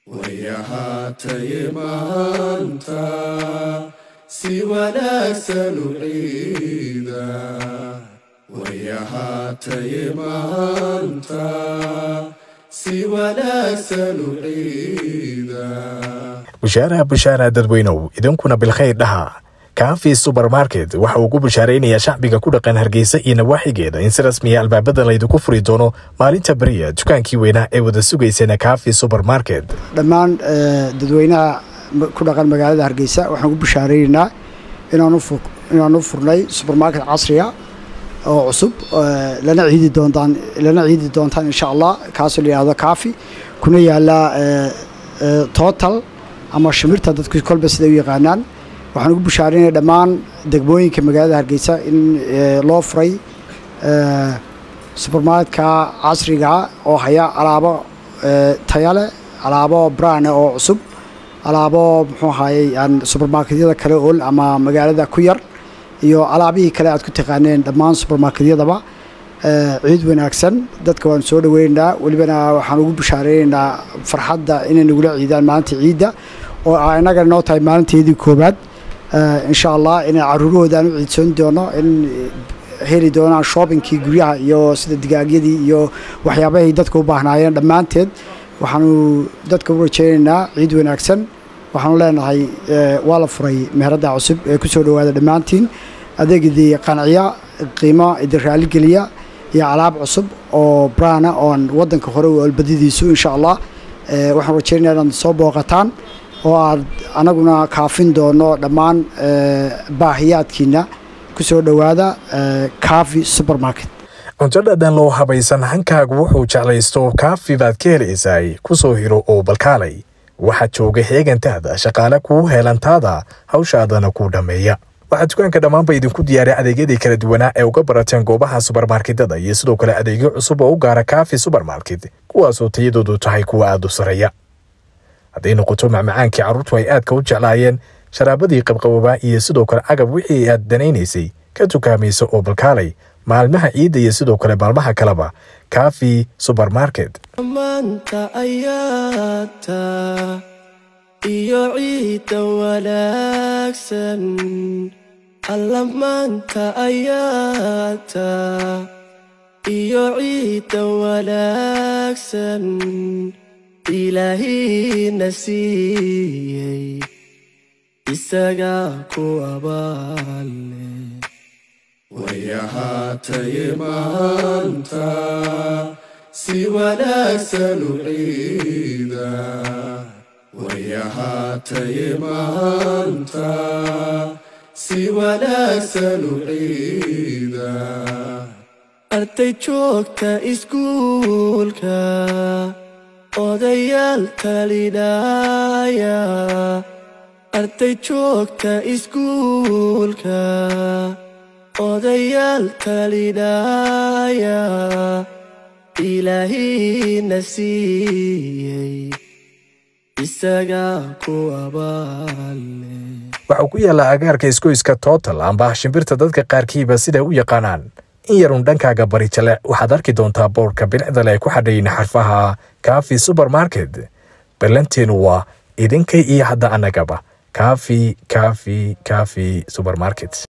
way ahaataye maanta si wanaagsan u ciida way ahaataye maanta si wanaagsan u ciida bushaaraha bushaara dadweynow idinkuna bilkhayr dhaha kaafi subermarket waxa uu ku bushaaraynayaa shacbiga ku dhaqan hargeysa iyo nawaaxigeeda in si rasmiya albaabada laydinku furi doono maalinta beriya dukaankii weynaa ee wada sugaysana kaafi subermarket dhammaan dadweynaha ku dhaqan magaalada hargeysa waxaan ku bushaareynaa inaan u furnay subermarket casriga oo cusub lana ciidi doontaan lana ciidi doontaan insha allah kaasoo la yihahdo kaafi kuna yaala total ama shimirta dadku kolba siday u yaqaanaan waxaan ugu bushaareynaya dhammaan degmooyinka magaalada hargeysa in loo furay subermarketka casriga oo haya alaabo tayale alaabo brane oo cusub alaabo muxuu ahayey aan subermarketyada kale ol ama magaalada ku yar iyo alaabihii kale aad ku taqaaneen dhammaan subermarketyadaba ciid wanaagsan dadka waan soo dhaweynaynaa welibana waxaan ugu bushaareynayna farxadda inay nagula ciidaan maalinta ciidda oo inaga noo tahay maalinteedii koobaad insha allah inay caruurahoodan u ciidsoon doono in heli doonaan shoobinkii guryaha iyo sida digaagyadii iyo waxyaabahay dadka u baahnaayeen dhammaanteed waxaanu dadka u rajeynaynaa ciid wanaagsan waxaanu leenahay waa la furay meherada cusub ee ku soo dhowaada dhammaantiin adeegidii qanciya qiimo idin raaligeliya iyo alaab cusub oo brana oon wadanka hore u albadidiisu insha allah waxaan rajeynaya inaad soo booqataan oo aad anaguna kaafin doono dhammaan baahiyaadkiina kusoo dhowaada kaafi supermarket cunto dhadhan loo habaysan hankaagu wuxuu jeclaysto kaafi baad ka helaysay ku soo hiro oo balkaalay waxaa jooga heegantaada shaqaale kuu heelantaada hawshaadana kuu dhammeeya waxaa dukaanka dhammaanba idinku diyaaray adeegyadii kala duwanaa ee uga barateen goobaha subermarketada iyo sidoo kale adeegyo cusub oo u gaara kaafi subermarket kuwaasoo tayadoodu tahay kuwa aada u sareeya hadday noqoto macmacaankii carruurtu ay aadka u jeclaayeen sharaabadii qabqabobaa iyo sidoo kale agab wixii aad danaynaysay ka tukaamaysa oo balkaalay maalmaha ciidda iyo sidoo kale maalmaha kaleba kaafi subermarket maanta ayaata iyo ciidda wanaagsan alla maanta ayaata iyo ciidda wanaagsan ilaahiina siiyey isagaa ku abaale way ahaataye maanta si wanaagsan u ciida way ahaataye maanta si wanaagsan u ciida arday joogta iskuulka odayaal talinaya arday joogta iskuulka odayaal talinaya ilaahiina siiyey isagaa ku abaale waxau ku yaallaa agaarka iskoyska tootal amba shimbirta dadka qaarkiiba siday u yaqaanaan in yarun dhankaaga bari jale waxaad arki doontaa boorka bilicdale ay ku xadhayin xarfaha kaafi subermarket ballanteenu waa idinkay iyo hadda annagaba kaafi kaafi kaafi subermarket